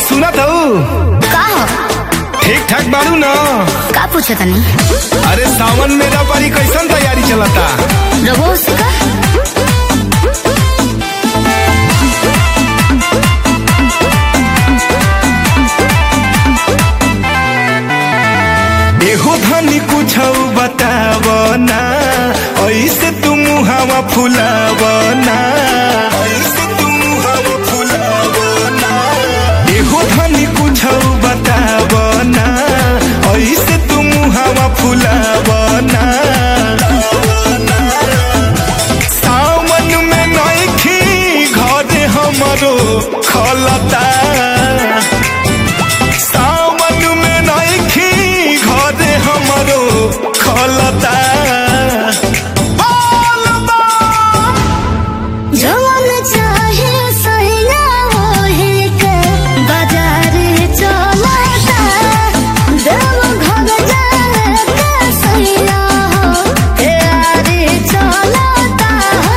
सुनत हूँ का हो ठीक ठाक बाड़ू न का पूछे तनी अरे सावन मेरा पारी कैसन तैयारी चलता रघु से का एहो धनी कुछ बताव ना ऐसे तुम हवा फुलाव ना ऐसे तुम हवा फुलाव ना एहो धनी कुछ बताव ना ऐसे तुम हवा फुलाव ना सावन में नइखी घरे हमरो खलता सावन में नइखी घरे हमरो खलता जवन चाहे सहिया ओहे के बाजार चलता देव घर जाए के सहिया हो प्यारे चलता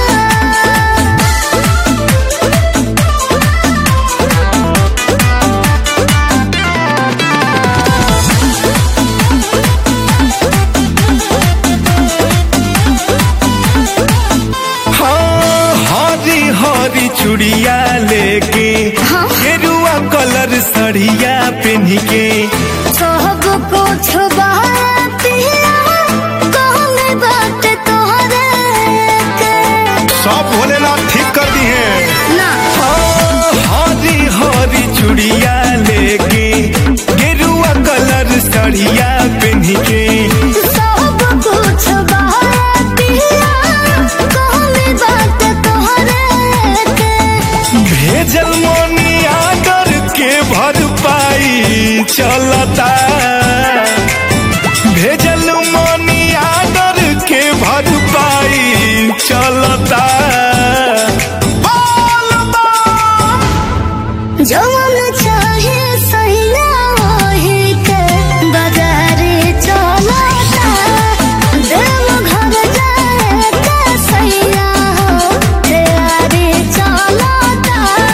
हाँ हरी हरी चुड़िया लेके हाँ। गेरुआ कलर सड़िया पहन के सब कुछ बातिया कहने बात तोहरे के सब भोलेनाथ ठीक कर दी है ना हाँ, हरी हरी चुड़िया लेके गेरुआ कलर सड़िया पहन के सब कुछ बातिया कहने बात तोहरे के भेजल मनी आदर के भरपाई चलता भेजल मनी आदर के भरपाई चलता जवन चाहे सहिया ओहे के बाजार चलता देव घर जाए के सहिया हो प्यारे चलता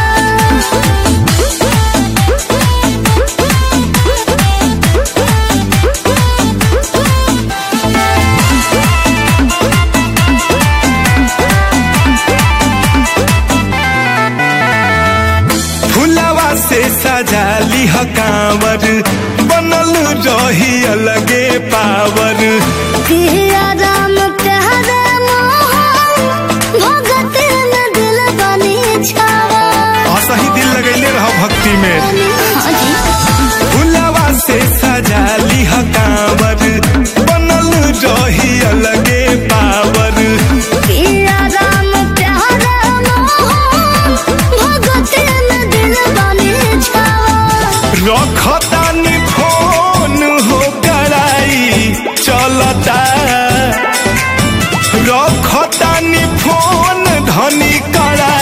फुलवा से सजा लिह कांवर बनल रही अलगे पावर पिया राम प्यारे मोहन भगत में दिल बनी छावा असही दिल लगैले रह भक्ति में हाँ जी फुलवा से सजा लिह कांवर बनल रही अलगे पावर पिया राम प्यारे मोहन भगत में दिल बनी छावा रखतानी फोन हो कराई चलता रखतानी फोन धनी करा